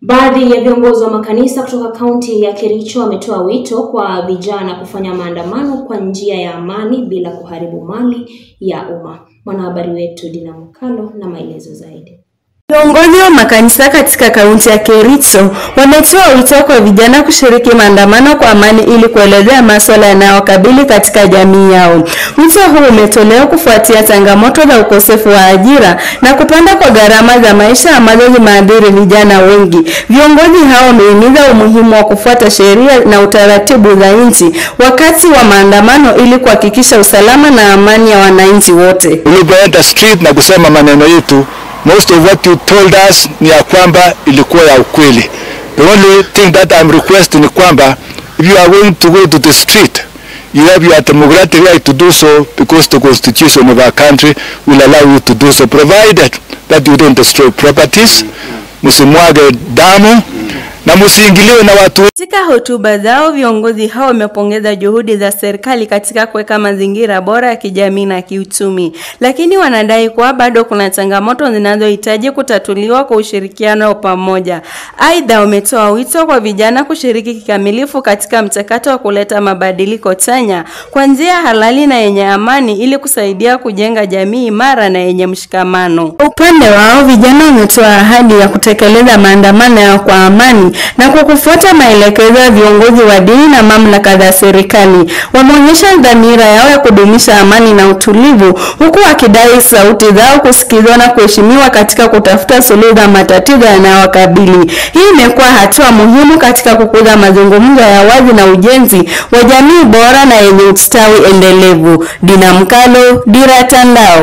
Baadhi ya viongozi wa makanisa kutoka kaunti ya Kericho wametoa wito kwa vijana kufanya maandamano kwa njia ya amani bila kuharibu mali ya umma. Mwanahabari wetu Dina Mkalo na maelezo zaidi. Viongozi wa makanisa katika kaunti ya Kericho wametoa wito kwa vijana kushiriki maandamano kwa amani ili kuelezea masuala yanayowakabili katika jamii yao. Wito huu umetolewa kufuatia changamoto za ukosefu wa ajira na kupanda kwa gharama za maisha ambazo zimeathiri vijana wengi. Viongozi hao wamehimiza umuhimu wa kufuata sheria na utaratibu za nchi wakati wa maandamano ili kuhakikisha usalama na amani ya wananchi wote. Ulipoenda street na kusema maneno yetu most of what you told us ni ya kwamba ilikuwa ya ukweli. The only thing that I'm requesting ni kwamba if you are going to go to the street you have your democratic right to do so because the constitution of our country will allow you to do so provided that you don't destroy properties, msimwage damu na msiingiliwe na watu Katika hotuba zao viongozi hao wamepongeza juhudi za serikali katika kuweka mazingira bora ya kijamii na kiuchumi, lakini wanadai kuwa bado kuna changamoto zinazohitaji kutatuliwa kwa ushirikiano wa pamoja. Aidha, wametoa wito kwa vijana kushiriki kikamilifu katika mchakato wa kuleta mabadiliko chanya kwa njia halali na yenye amani ili kusaidia kujenga jamii imara na yenye mshikamano. Kwa upande wao, vijana wametoa ahadi ya kutekeleza maandamano yao kwa amani na kwa kufuata maelekezo ya viongozi wa dini na mamlaka za serikali. Wameonyesha dhamira yao ya kudumisha amani na utulivu, huku wakidai sauti zao kusikizwa na kuheshimiwa katika kutafuta suluhu za matatizo yanayowakabili. Hii imekuwa hatua muhimu katika kukuza mazungumzo ya wazi na ujenzi wa jamii bora na yenye ustawi endelevu. Dina Mkalo, Dira Tandao.